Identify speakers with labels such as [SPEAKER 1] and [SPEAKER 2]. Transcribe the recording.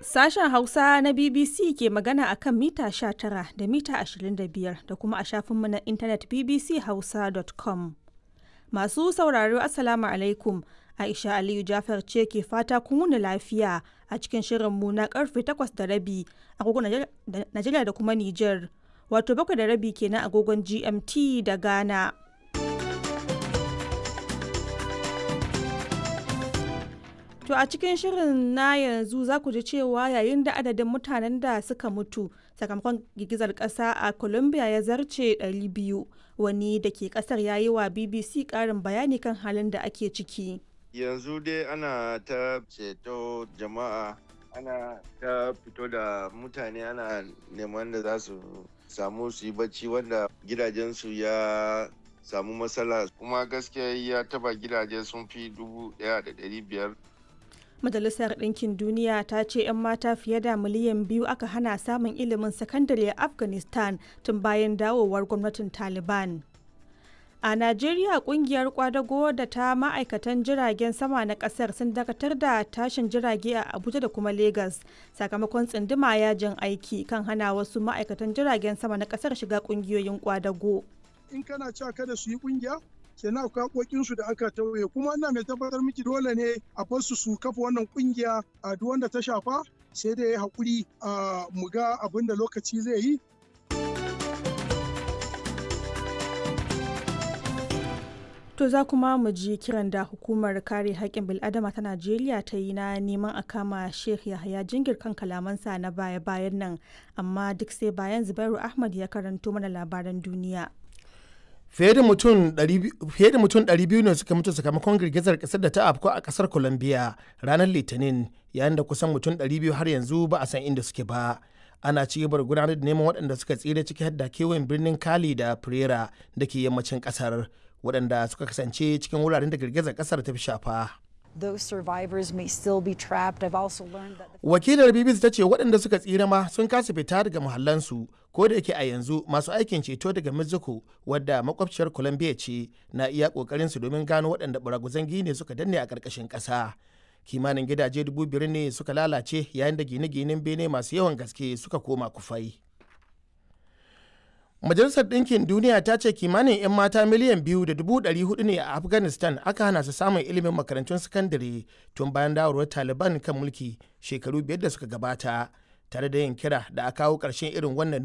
[SPEAKER 1] Sashen Hausa na BBC ke magana a kan mita 19 da mita 25 da kuma a shafinmu na intanet bbchausa.com. Masu sauraro Assalamu alaikum. Aisha Aliyu Jafar ce ke fata kun wuni lafiya a cikin shirinmu na karfe 8 da rabi agogon Najeriya da kuma Nijar. Wato bakwai da rabi kenan agogon GMT da Ghana. To a cikin shirin na yanzu za ku ji cewa yayin da adadin mutanen da suka mutu sakamakon girgizar ƙasa a Colombia ya zarce 200 wani da ke ƙasar ya yi wa BBC ƙarin bayani kan halin da ake ciki.
[SPEAKER 2] Yanzu dai ana ta ceto jama'a ana ta fito da mutane ana neman da za su samu su yi bacci wanda gidajensu ya samu matsala kuma gaskiya ya taba gidaje sun fi dubu ɗaya da ɗari biyar
[SPEAKER 1] Majalisar Ɗinkin Duniya ta ce 'yan mata fiye da miliyan biyu aka hana samun ilimin sakandare a Afghanistan tun bayan dawowar gwamnatin Taliban. A Najeriya kungiyar kwadago da ta ma'aikatan jiragen sama na kasar sun dakatar da tashin jirage a Abuja da kuma Legas sakamakon tsinduma yajin aiki kan hana wasu ma'aikatan jiragen sama na kasar shiga kungiyoyin kwadago.
[SPEAKER 3] In kana cewa kada su yi kungiya, kenan akwai haƙoƙinsu da aka tauye kuma ina mai tabbatar miki dole ne a basu su kafa wannan kungiya a duk wanda ta shafa sai da ya haƙuri a mu ga abin da lokaci zai yi
[SPEAKER 1] To za kuma mu ji kiran da hukumar kare haƙƙin bil'adama ta Najeriya ta yi na neman a kama Sheikh Yahaya Jingir kan kalamansa na baya-bayan nan, amma duk sai bayan Zubairu Ahmad ya karanto mana labaran duniya.
[SPEAKER 4] fiye da mutum 200 ne suka mutu sakamakon girgizar kasar da ta afko a kasar colombia ranar litinin yayin da kusan mutum 200 har yanzu ba a san inda suke ba ana ci gaba da gudanar da neman waɗanda suka tsira ciki da kewayen birnin kali da pereira da ke yammacin kasar waɗanda suka kasance cikin wuraren da girgizar kasar ta fi shafa
[SPEAKER 5] those survivors may still be trapped. I've also learned that
[SPEAKER 4] Wakilar BBC ta ce waɗanda suka tsira ma sun kasa fita daga muhallansu ko da yake a yanzu masu aikin ceto daga Mexico wadda makwabciyar Colombia ce na iya ƙoƙarin su domin gano waɗanda baraguzan gine suka danne a ƙarƙashin ƙasa. Kimanin gidaje dubu biyar ne suka lalace yayin da gine-ginen bene masu yawan gaske suka koma kufai. Majalisar Ɗinkin Duniya ta ce kimanin 'yan mata miliyan biyu da dubu ɗari hudu ne a Afghanistan aka hana su samun ilimin makarantun sakandare tun bayan dawarwar Taliban kan mulki shekaru biyar da suka gabata, tare da yin kira da a kawo ƙarshen irin wannan